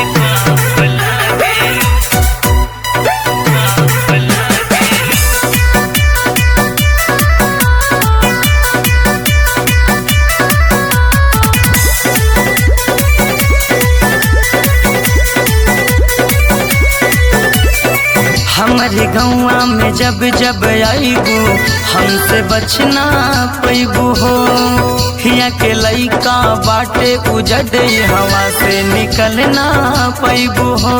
हमारे गौवा में जब जब आईबू हमसे बचना पैबू हो हिया के लइका बाटे उजड हवा से निकलना पैबू हो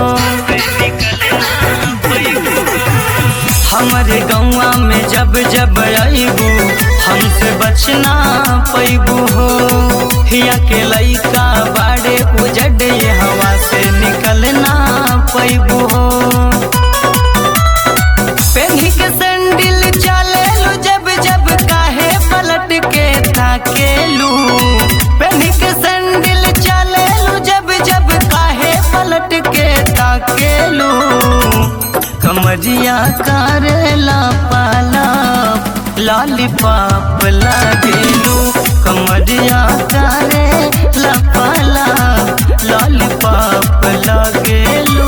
हमारे गौवा में जब जब आईबू हमसे बचना पैबू हो हिया के लइका बाड़े उजड हवा से निकलना पैबू हो पेन्ही के सैंडल चलेलू जब जब काहे पलट के ताकेलू पेन्ही के सैंडल चलेलू जब जब काहे पलट के ताकेलू कमरिया करेला पाला लॉलीपॉप लागेलू कमरिया करेला पाला लॉलीपॉप लागेलू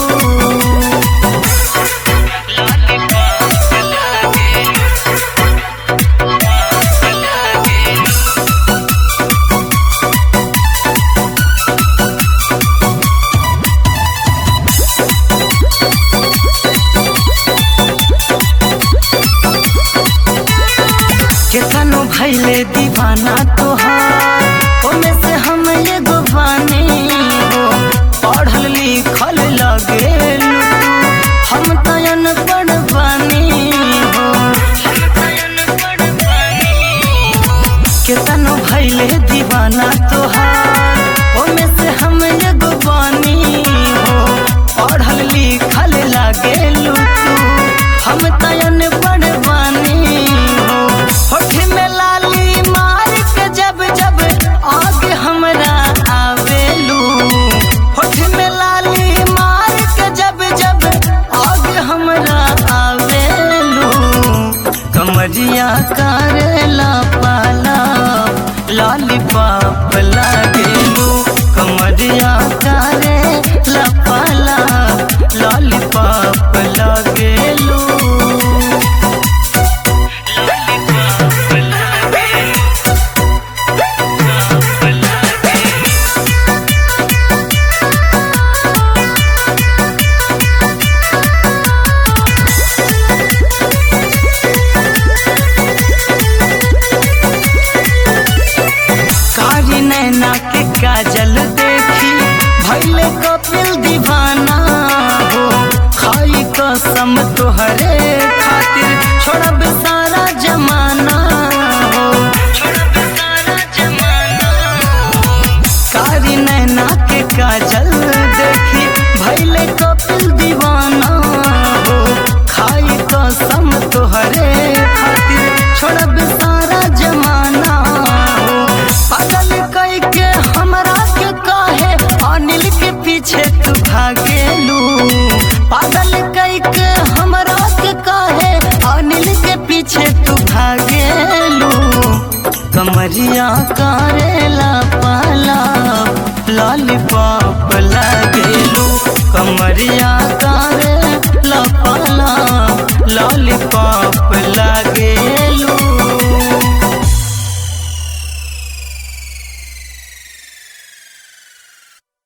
केतनो भैले दीवाना तोहार ओमे से हम एगो बानी हो पढ़ल लिखल लगेलू हम तयन पढ़ बानी हो केतनो भैले दीवाना तोहार ओमे से हम एगो बानी हो पढ़ल लिखल लगेलू तू हम तयन पढ़ बानी हो होठ में लाली मार के जब जब आग हमरा आवेलू होठ में लाली मार के जब जब आग हमरा आवेलू कमरिया करेला पाला लॉलीपॉप लागेलू कमरिया करेला पाला लॉलीपॉप लागेलू कारी नैना के काजल देखी भैले कपिल दीवाना हो खाई कसम तोहरे खातिर छोड़ब सारा जमाना हो कारी नैना के काजल देखी भैले कपिल दीवाना हो खाई कसम तोहरे खातिर छोड़ब सारा जमाना हो पागल कई के हमरा के काहे अनिल के पीछे तू भागेलू पागल कई के हमरा के काहे अनिल के पीछे तू भागेलू कमरिया करेला पाला लॉलीपॉप लागेलू कमरिया करेला पाला लॉलीपॉप लागे